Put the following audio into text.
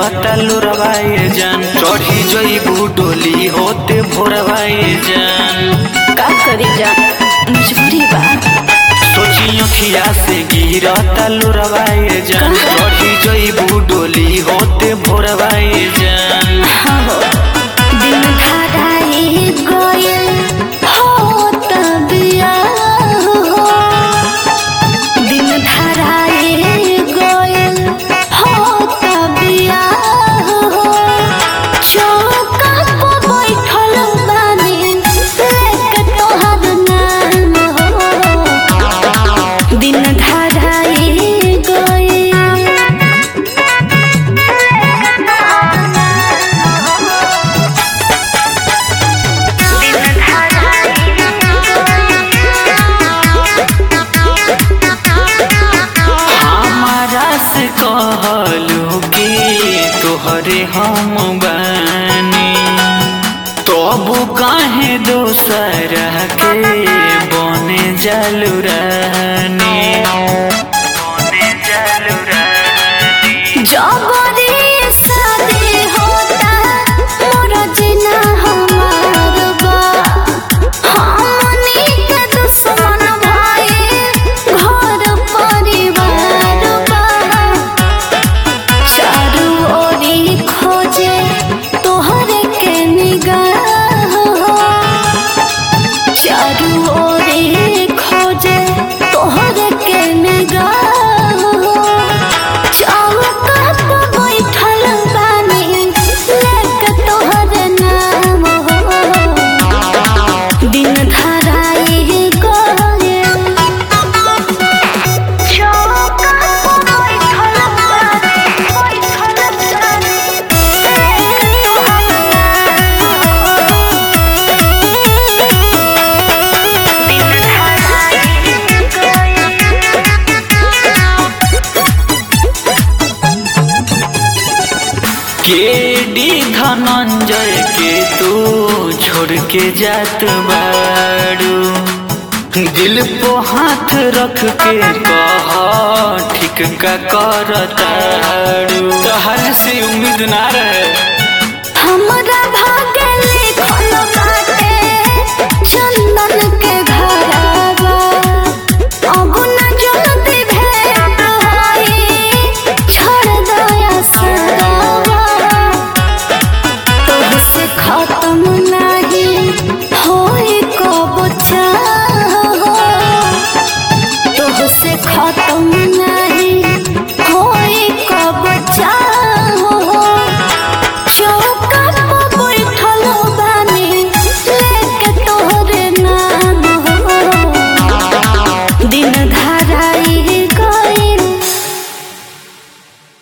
गिरता लुरवाए जान चढ़ी जईबू डोली होते भोरवाए जान का करी जा मजबूरी बा सोची अखिया से गिरता लुरवाए जान चढ़ी जईबू डोली होते भोरवाए जान हाँ हो दिन खड़ाई गइल हो तबिया हो दिन धराई गइल हो तबिया हो चौका पर बैठल बानी लेके तोहर नाम हो दिन धराई गइल हमारा से कहलू कि तोहरे हम बानी तबु काहे दोसर के बने जालू रानी बने जालू रानी जबरी शादी होता मोर जिना हमार बा हमनी के दुश्मन भाई घर परिवार बा चारू ओरी खोजे तोहरे के निगाह चारू ओरी खोजे तोहरे के निगाह चौका पर बैठल बानी लेके तोहर नाम हो दिन धराई गइल चौका पर बैठल बानी बैठल बानी लेके तोहर नाम दिन धराई केडी धनंजय के तू छोड़ के जात बाड़ू दिल पे हाथ रख के कह ठीक का करताड़ू तोहर से उम्मीद ना रहे हमर